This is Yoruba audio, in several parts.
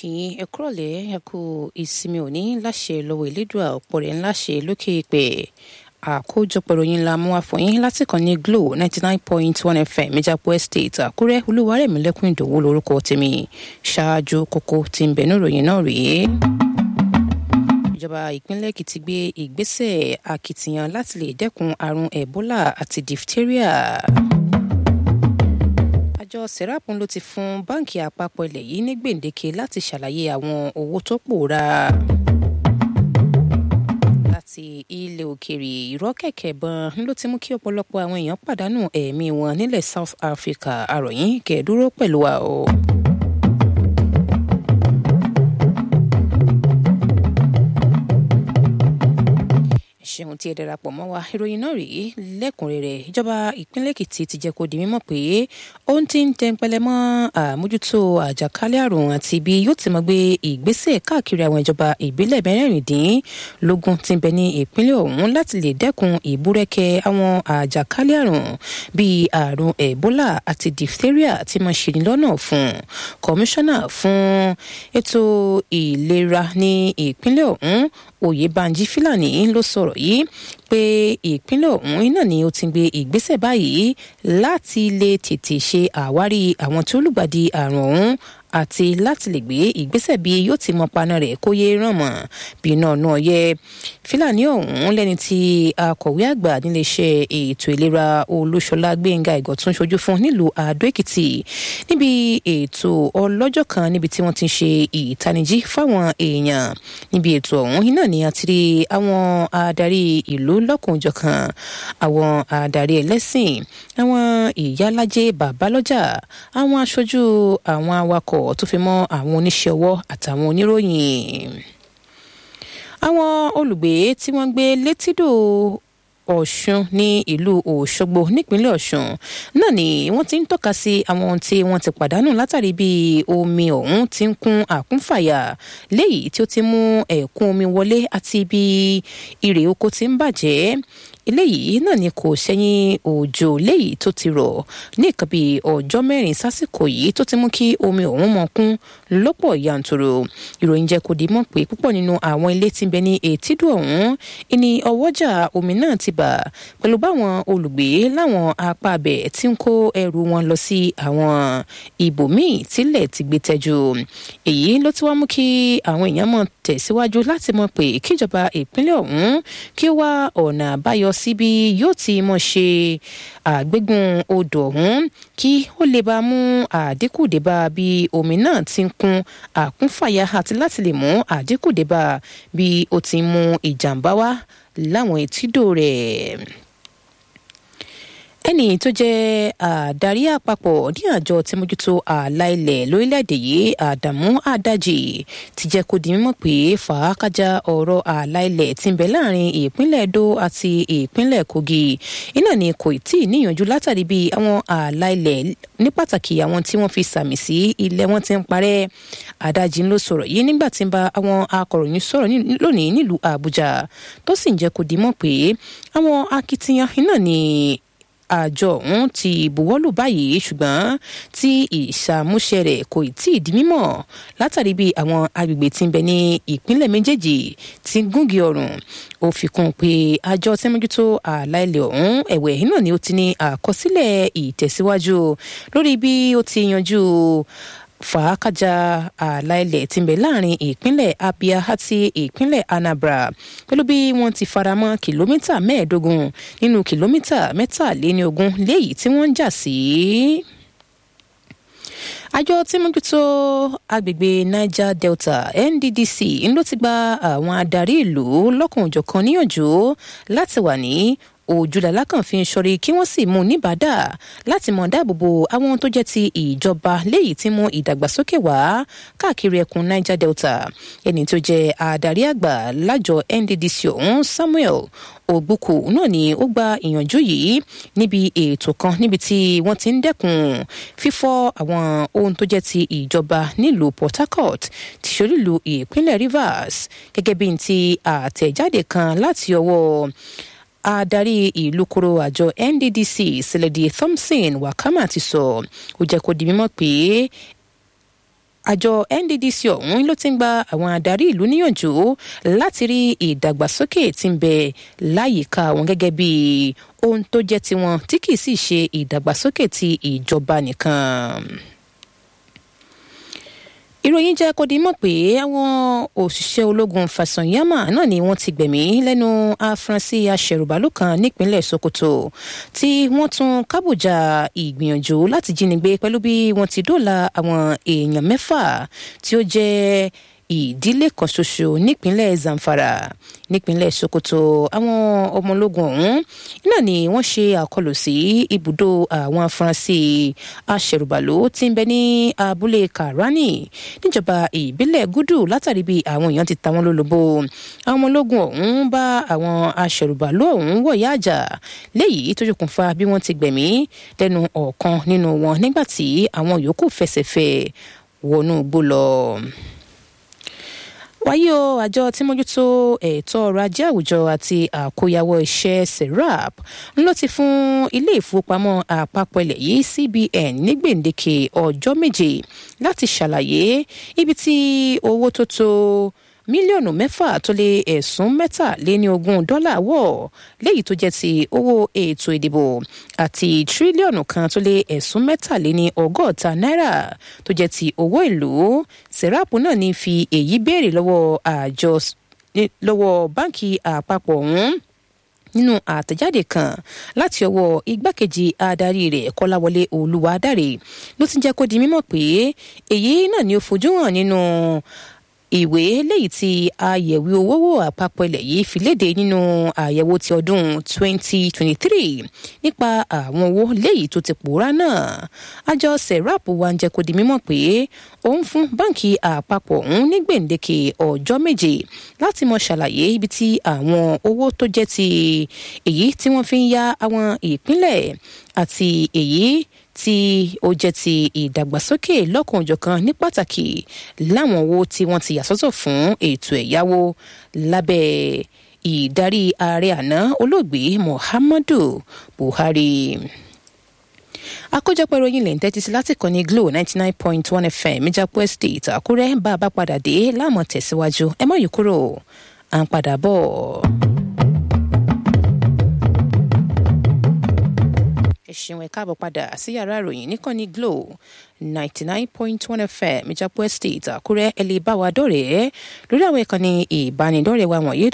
kí ẹ kúrọ̀lẹ́ ẹ kú ìsinmi òní láṣẹ lọ́wọ́ ìlédùá ọ̀pọ̀ rẹ̀ ńlá ṣe lókè ìpè àkójọpọ̀ ìròyìn la mú wá fún yín láti kàn ní glo ninety nine point one fm ìjàpọ̀ estate àkúrẹ́ olúwarẹ̀mílẹ́kùn ìdòwú lórúkọ tèmi ṣáájú kókó tí ń bẹ ní ìròyìn náà rèé ìjọba ìpínlẹ̀ èkìtì gbé ìgbésẹ̀ akitiyan láti lè dẹ́kun àrùn ebola àti diphtheria àjọ serapun ló ti fún báǹkì àpapọ̀ ilẹ̀ yìí ní gbèǹdéke láti ṣàlàyé àwọn owó tó pòórá láti ilẹ̀ òkèèrè ìrọ́kẹ̀kẹ̀ bọn ló ti mú kí ọ̀pọ̀lọpọ̀ àwọn èèyàn pàdánù ẹ̀mí wọn nílẹ̀ south africa àròyìn kẹ̀ẹ́dúró pẹ̀lú wa o. ṣeun tí ẹ darapọ̀ mọ́ wa ìròyìn náà rèé lẹ́kùnrẹ́rẹ́ ìjọba ìpínlẹ̀ èkìtì ti jẹ́ kó di mímọ̀ pé ó ń ti ń tẹnpẹlẹ mọ́ àmójútó àjàkálẹ̀ àrùn àti ibi yóò ti mọ̀ gbé ìgbésẹ̀ káàkiri àwọn ìjọba ìbílẹ̀ mẹ́rìndínlógún tí ń bẹ ní ìpínlẹ̀ ọ̀hún láti lè dẹ́kun ìbúrẹ́kẹ́ àwọn àjàkálẹ̀ àrùn bíi àrùn ebola àti diphtheria tí máa ṣe ní lọ́nà fún kọmíṣánná fún ètò ìlera ní ìpínlẹ̀ ọ̀hún oyèbánjí fílàní ló sọ̀rọ̀ yìí pé ìpínlẹ̀ ọ̀hún iná ni ó ti gbé ìgbésẹ̀ báyìí láti lè tètè ṣe àwárí àwọn tí ó lùgbàdì àrùn ọ̀hún àti láti lè gbé ìgbésẹ̀ bí yóò ti mọ paná rẹ̀ kó yé ràn mọ́ bí náà náà yẹ fílàní ọ̀hún lẹ́ni tí akọ̀wé àgbà níléeṣẹ́ ètò ìlera olúṣọlá gbẹ̀ngà ìgọ̀tún ṣojú fún nílùú àdó èkìtì níbi ètò ọlọ́jọ́ kan níbi tí wọ́n ti ń ṣe ìtanijí fáwọn èèyàn níbi ètò ọ̀hún iná ni a ti rí àwọn adarí ìlú lọ́kùnjọ̀kan àwọn adarí ẹlẹ́sìn àwọn ìyálájẹ bàbálọ́jà àwọn aṣojú àwọn awakọ̀ tó fi mọ́ àwọn oníṣẹ́ ọwọ́ àtàwọn oníròyìn àwọn olùgbé tí wọ́n gbé létídò ọ̀ṣun ní ìlú òṣogbo nípínlẹ̀ ọ̀ṣun náà ni wọ́n ti ń tọ́ka sí àwọn ohun tí wọ́n ti pàdánù látàrí bí omi ọ̀hún ti ń kún àkúnfàyà léyìí tí ó ti mú ẹ̀kún omi wọlé àti bí irè oko ti ń bàjẹ́ eléyìí náà ni kò sẹ́yìn òjò léyìí tó ti rọ̀ ní nǹkan bíi ọjọ́ mẹ́rin sásìkò yìí tó ti mú kí omi ọ̀hún mọ kún lọ́pọ̀ yanturu ìròyìn jẹ́ kó di mọ̀ pé púpọ̀ nínú àwọn ilé tí ń bẹ ní etídò ọ̀hún ìní ọwọ́jà omi náà ti bà pẹ̀lú báwọn olùgbé láwọn apá abẹ tí ń kó ẹrù wọn lọ sí àwọn ibòmíì tílẹ̀ ti gbé tẹ́jú èyí ló ti wá mú kí àwọn èèyàn mọ̀ tẹ̀síwájú láti mọ̀ pé kíjọba ìpínlẹ̀ ọ̀hún kí ó wá ọ̀nà àbáyọ síbi yóò ti mọ̀ ṣe àgbégun odò ọ̀hún kí ó lè bá mú àdínkù débà bí omi náà ti ń kún àkúnfàyà àti láti lè mú àdínkù débà bí ó ti mú ìjàmbá wá láwọn etídò rẹ̀ ẹnì tó jẹ́ àdarí àpapọ̀ ní àjọ tí mójútó ààlà ilẹ̀ lórílẹ̀‐èdè yìí àdàmú àdájì ti jẹ́ kó di mímọ̀ pé fàákájà ọ̀rọ̀ ààlà ilẹ̀ ti ń bẹ láàrin ìpínlẹ̀ edo àti ìpínlẹ̀ kogi iná ni kò tí ì níyànjú látàrí bí àwọn ààlà ilẹ̀ ní pàtàkì àwọn tí wọ́n fi sàmì sí ilẹ̀ wọn ti ń parẹ́ àdájì ló sọ̀rọ̀ yìí nígbà tí ń bá àwọn akọ̀ròyìn sọ̀rọ̀ lónìí nílùú àbújá tó sì ń jẹ́ kó di mọ̀ pé àwọn akitiyan iná ni àjọ ọ̀hún ti buwọ́lù báyìí ṣùgbọ́n tí ìṣàmúṣe rẹ̀ kò tí ì di mímọ̀ látàrí bí àwọn agbègbè tí ń bẹ ní ìpínlẹ̀ méjèèjì ti gúngi ọ̀rùn ó fi kún un pé àjọ tí mójútó ààlà ilẹ̀ ọ̀hún ẹ̀wẹ̀ náà ni ó ti ní àkọsílẹ̀ ìtẹ̀síwájú lórí bí ó ti yanjú fàákàjà ààlà ilẹ̀ tí ń bẹ láàrin ìpínlẹ̀ abia àti ìpínlẹ̀ anambra pẹ̀lú bí wọ́n ti faramọ́ kìlómítà mẹ́ẹ̀ẹ́dógún nínú kìlómítà mẹ́tàléníogún léyìí tí wọ́n ń jà sí. àjọ tí mójútó agbègbè niger delta nddc ló ti gba àwọn adarí ìlú lọ́kùnjọ̀kan níyànjú láti wà ní òjúlàlá kan fi ń sọrí kí wọ́n sì mú un níbàdà láti mọ̀ dáàbòbò àwọn tó jẹ́ ti ìjọba léyìí tí mú ìdàgbàsókè wá káàkiri ẹkùn niger delta ẹni tó jẹ́ adarí àgbà lájọ nddc ọ̀hún samuel ògbókò náà ni ó gba ìyànjú yìí níbi ètò kan níbi tí wọ́n ti ń dẹ́kun fífọ́ àwọn ohun tó jẹ́ ti ìjọba nílùú port harcourt ti ṣolílùú ìpínlẹ̀ rivers gẹ́gẹ́ bí ti àtẹ̀jáde kan láti ọwọ́ adarí ìlú koro àjọ nddc sẹlẹdi thompson wakama ti sọ ó jẹ́ kó di mímọ̀ pé àjọ nddc ọ̀hún ló ti ń gba àwọn adarí ìlú níyànjú láti rí ìdàgbàsókè tí ń bẹ láyìíká wọn gẹ́gẹ́ bí ohun tó jẹ́ tiwọn tí kì í sì ṣe ìdàgbàsókè ti ìjọba nìkan ìròyìn jẹ́ kó di mọ̀ pé àwọn òṣìṣẹ́ ológun fasanyama náà ni wọ́n ti gbẹ̀mí lẹ́nu afurasí aṣẹ̀rùbálò kan nípínlẹ̀ sokoto tí wọ́n tún kábòjà ìgbìyànjú láti jínigbé pẹ̀lú bí wọ́n ti dóòlà àwọn èèyàn mẹ́fà tí ó jẹ́ ìdílé kan ṣoṣo nípínlẹ̀ zamfara nípínlẹ̀ sokoto àwọn ọmọ ológun ọ̀hún náà ni wọ́n ṣe àkọlù sí ibùdó àwọn afurasí aṣẹ̀rùbàlò tí ń bẹ ní abúlé karani níjọba ìbílẹ̀ gúdù látàrí bí àwọn èèyàn ti ta wọ́n lólobó àwọn ọmọ ológun ọ̀hún bá àwọn aṣẹ̀rùbàlò ọ̀hún wọ̀yá àjà léyìí tó ṣokùnfà bí wọ́n ti gbẹ̀mí lẹ́nu ọ̀kan nínú wọn nígbà tí àwọn yòókù fẹsẹ̀ fẹ́ wọnú igbó lọ wáyé o àjọ tí mójútó ètò ọrọ̀ ajé àwùjọ àti àkóyawọ́ iṣẹ́ serap ló ti fún ilé ìfowópamọ́ àpapọ̀ ilẹ̀ yìí cbn ní gbèǹdéke ọjọ́ méje láti ṣàlàyé ibi tí owó tó tó mílíọ̀nù mẹ́fà tó lé ẹ̀sùn mẹ́tàléní ogún dọ́là wọ̀ léyìí tó jẹ́ ti owó ètò ìdìbò àti tírílíọ̀nù kan tó lé ẹ̀sùn mẹ́tàléní ọgọ́ta náírà tó jẹ́ ti owó ìlú sẹ́ráàpù náà ní fi èyí béèrè lọ́wọ́ àjọ lọ́wọ́ báǹkì àpapọ̀ ọ̀hún nínú àtẹ̀jáde kan láti ọwọ́ igbákejì adarí rẹ̀ kọ́láwọlé olúwadáre ló ti jẹ́ kó di mímọ̀ pé èyí náà ni ó fojú hàn nínú ìwé léyìí tí àyẹ̀wò owó wò àpapọ̀ ilẹ̀ yìí fi léde nínú àyẹ̀wò ti ọdún 2023 nípa àwọn owó léyìí tó ti pòórá náà àjọ serap wa ń jẹ́ kó di mímọ̀ pé òun fún báǹkì àpapọ̀ òun ní gbèǹdéke ọjọ́ méje láti mọ ṣàlàyé ibi tí àwọn owó tó jẹ́ ti èyí tí wọ́n fi ń ya àwọn ìpínlẹ̀ àti èyí tí ó jẹ́ ti ìdàgbàsókè lọ́kànjọ̀kan ní pàtàkì láwọn owó tí wọ́n ti yàsọ́tọ̀ fún ètò ẹ̀yáwó lábẹ́ ìdarí ààrẹ àná olóògbé muhammadu buhari àkójọpọ̀ ìròyìn lè ń tẹ́tí sí láti kàn ní glo ninety nine point one fm ìjàpọ̀ estate àkúrẹ́ bá a bá padà dé láàmú tẹ̀síwájú ẹ má yí kúrò à ń padà bọ̀. ẹ ṣeun ẹ káàbọ̀ padà sí yàrá ìròyìn níkànnì glo ninety nine point one fm ìjàpọ̀ estate àkúrẹ́ ẹ lè bá wa dọ̀rẹ́ lórí àwọn ìkànnì ìbánidọ́rẹ̀ẹ́ wa wọ̀nyí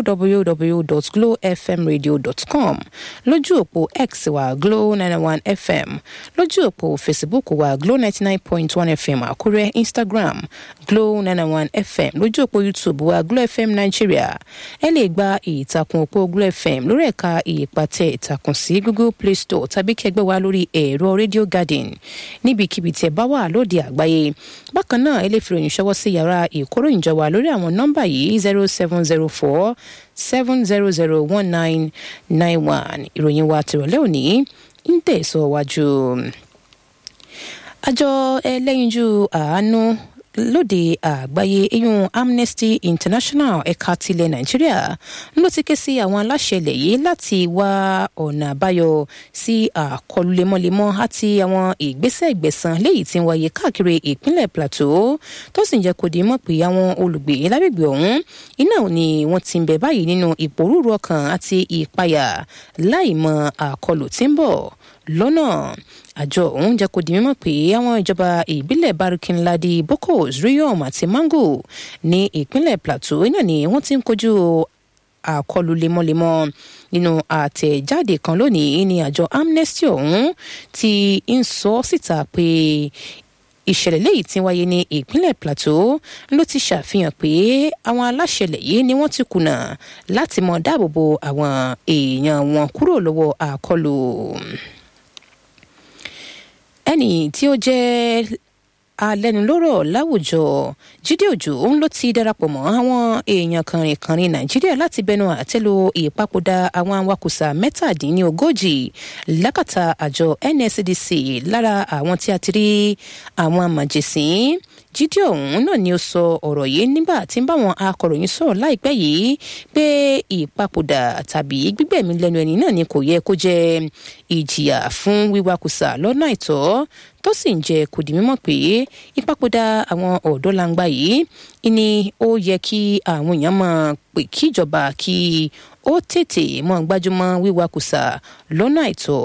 www.glowfmradio.com lójú òpó x wa glow ninety one fm lójú òpó facebook wa glow ninety nine point one fm àkúrẹ́ instagram glow ninety one fm lójú òpó youtube wa glow fm nigeria ẹ lè gba ìtàkùn òpó glow fm lórí ẹ̀ka ìpàtẹ ìtàkùn sí google play store tàbí kẹgbẹ́ wa lórí ẹ̀rọ radio garden níbikíbi tí ẹ bá wà lóde àgbáyé bákan náà ẹ lè fi ròyìn ṣọwọ́ sí yàrá ìkóròyìnjọ wa lórí àwọn nọ́mbà yìí zero seven zero four seven zero zero one nine nine one ìròyìn wa tìrọ̀lẹ́ òní ń tẹ̀síwájú. àjọ ẹlẹ́yinjú àánú lóde àgbáyé eyín amnesty international ẹ̀ka tilẹ̀ nàìjíríà ló ti ké sí àwọn aláṣẹ ilẹ̀ yìí láti wá ọ̀nà àbáyọ sí àkọlù lemọ́lemọ́ àti àwọn ìgbésẹ̀ ìgbẹ̀san léyìí tí ń wáyé káàkiri ìpínlẹ̀ plateau tó sì ń jẹ́ kó di mọ̀ pé àwọn olùgbé lágbègbè ọ̀hún iná ni wọ́n ti ń bẹ báyìí nínú ìpòrúurú ọkàn àti ìpayà láì mọ àkọlù tí ń bọ̀ lọ́nà àjọ ọ̀hún jẹ́ kó di mímọ̀ pé àwọn ìjọba ìbílẹ̀ barikinladi bokos riyom àti mango ní ìpínlẹ̀ plateau náà ni wọ́n ti ń kojú àkọlù lemọ́lemọ́ nínú àtẹ̀jáde kan lónìí ní àjọ amnesty ọ̀hún ti ń sọ síta pé ìṣẹ̀lẹ̀ léyìí tí wáyé ní ìpínlẹ̀ plateau ló ti ṣàfihàn pé àwọn aláṣẹlẹ̀ yìí ni wọ́n ti kùnà láti mọ dáàbòbò àwọn èèyàn wọn kúrò lọ́wọ́ àkọlù ẹnì tí ó jẹ́ alẹ́nulọ́rọ̀ láwùjọ jíde òjò òun ló ti darapọ̀ mọ́ àwọn èèyàn kànrìnkànrìn nàìjíríà láti bẹnu àtẹ́lu ìpapòdà àwọn awakùsà mẹ́tàdínlógójì lákàtà àjọ nscdc lára àwọn tí a ti rí àwọn màjèsín jíde ọ̀hún náà ni ó sọ ọ̀rọ̀ yìí nígbà tí ń bá wọn akọ̀ròyìn sọ̀rọ̀ láìpẹ́ yìí pé ìpapòdà tàbí gbígbẹ̀mí lẹ́nu ẹni náà ni kò yẹ kó jẹ́ ìjìyà fún wíwakùsà lọ́nà àìtọ́ tó sì ń jẹ́ kó di mímọ̀ pé ìpapòdà àwọn ọ̀dọ́ langba yìí ni ó yẹ kí àwọn èèyàn máa pè kíjọba kí ó tètè mọ́ gbájúmọ́ wíwakùsà lọ́nà àìtọ́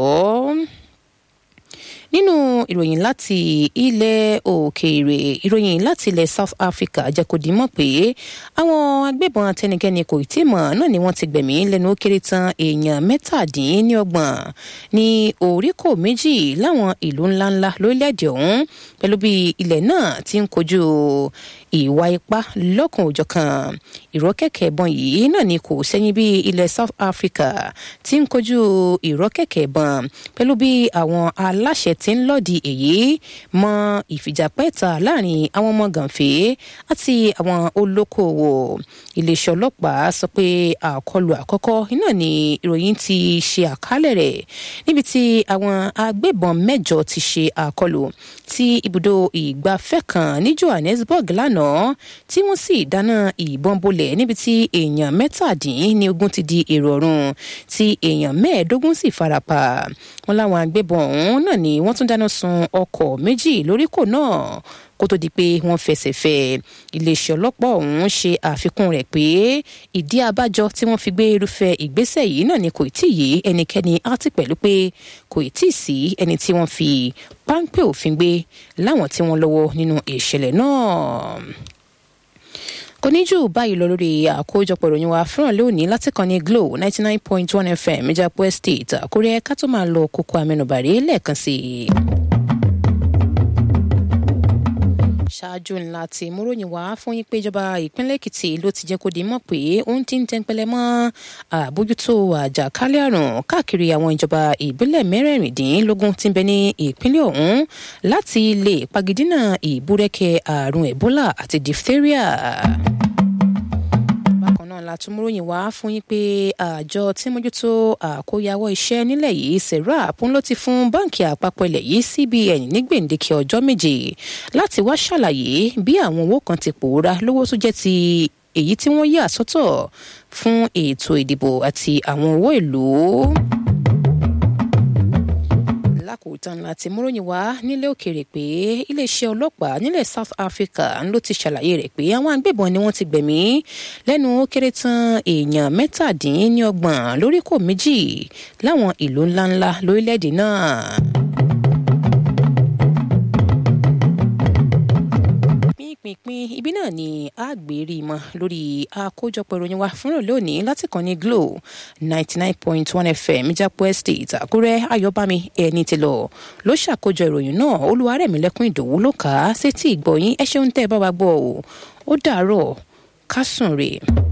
nínú ìròyìn láti ilẹ̀ òkèèrè ìròyìn láti ilẹ̀ south africa jẹ́ kó di mọ̀ pé àwọn agbébọn atẹnikẹ́ni kò tí mọ̀ náà ni wọ́n ti gbẹ̀mí lẹ́nu ó kéré tán èèyàn mẹ́tàdínlọ́gbọ̀n ní oríkò méjì láwọn ìlú ńláńlá lórílẹ̀‐èdè ọ̀hún pẹ̀lú bí ilẹ̀ náà ti ń kojú ìwà ipá lọ́kàn òjọ̀kan ìrọ́kẹ̀kẹ̀ ìbọn yìí náà ni kò sẹ́yìn bí ilẹ̀ south africa ti ń kojú ìrọ́kẹ̀kẹ̀ ìbọn pẹ̀lú bí àwọn aláṣẹ ti ń lòdì èyí mọ ìfìjàpẹ́ta láàrin àwọn ọmọ gànfẹ́ àti àwọn olókoòwò iléeṣẹ́ ọlọ́pàá sọ pé àkọlù àkọ́kọ́ iná ni ìròyìn ti ṣe àkálẹ̀ rẹ̀ níbi tí àwọn agbébọn mẹ́jọ ti ṣe àkọlù sí ibùdó ìgbafẹ́ kan ní johannesburg lánàá tí wọ́n sì dáná ìbọn bolẹ̀ níbi tí èèyàn mẹ́tàdín ní ogún ti di èrò ọ̀run tí èèyàn mẹ́ẹ̀ẹ́dógún sì farapa wọn láwọn agbébọn ọ̀hún náà ni wọ́n tún dáná sun ọkọ̀ méjì lóríkò náà kó tó di pé wọ́n fẹsẹ̀ fẹ́ iléeṣẹ́ ọlọ́pàá ọ̀hún ṣe àfikún rẹ̀ pé ìdí abájọ tí wọ́n fi gbé irúfẹ́ ìgbésẹ̀ yìí náà ni kò tí ì yé ẹnikẹ́ni àti pẹ̀lú pé kò tí ì sí ẹni tí wọ́n fi páńpẹ́ òfin gbé láwọn tí wọ́n lọ́wọ́ nínú ìṣẹ̀lẹ̀ náà kò ní jù báyìí lọ lórí àkójọpọ̀ ìròyìn wa fúnra lónìí láti kàn ní glo ninety nine point one fm ìjàpọ̀ estate àkórẹ́ ká tó máa lọ kókó amẹnubàrí lẹ́ẹ̀kan sí i. ṣáájú ńlá tí múròyìn wá fún yín pé ìjọba ìpínlẹ̀ èkìtì ló ti jẹ́ kó di mọ̀ pé òun ti ń tẹ́ńpẹ́lẹ́ mọ́ àbójútó àjàkálẹ̀ àrùn káàkiri àwọn ìjọba ìbílẹ̀ mẹ́rẹ̀ẹ̀rìndínlógún tí ń bẹ ní ìpínlẹ̀ ọ̀hún láti lè pagidínà ìbúrẹ́kẹ́ àrùn ebola àti diphtheria náà la tún múròyìn wá fún yín pé àjọ tí mójútó àkóyawọ́ iṣẹ́ nílẹ̀ yìí serap ń ló ti fún báǹkì àpapọ̀ ilẹ̀ yìí cbn ní gbèǹdéke ọjọ́ méje láti wá ṣàlàyé bí àwọn owó kan ti pòórá lówó tó jẹ́ ti èyí tí wọ́n yà sọ́tọ̀ fún ètò ìdìbò àti àwọn owó ìlú lákòótán láti múròyìn wá nílé òkèèrè pé iléeṣẹ́ ọlọ́pàá nílẹ̀ south africa ló ti ṣàlàyé rẹ̀ pé àwọn agbébọn ni wọ́n ti gbẹ̀mí lẹ́nu ó kéré tán èèyàn mẹ́tàdínlọ́gbọ̀n lóríkò méjì láwọn ìlú ńláńlá lórílẹ̀‐èdè náà. pínpín ibi náà ni àgbèrí mọ lórí àkójọpọ̀ ìròyìn wa fúnra lónìí láti kàn ní glo ninety nine point one fm ìjápọ̀ estate àkúrẹ́ ayọ̀bámi ẹni tí lọ ló ṣàkójọ ìròyìn náà olúwarẹ̀mílẹ́kùn ìdòwú ló kà á sétí ìgbọ̀yìn ẹ ṣeun tẹ́ ẹ bá wa gbọ́ ọ ó dàárọ̀ ká sùn rè.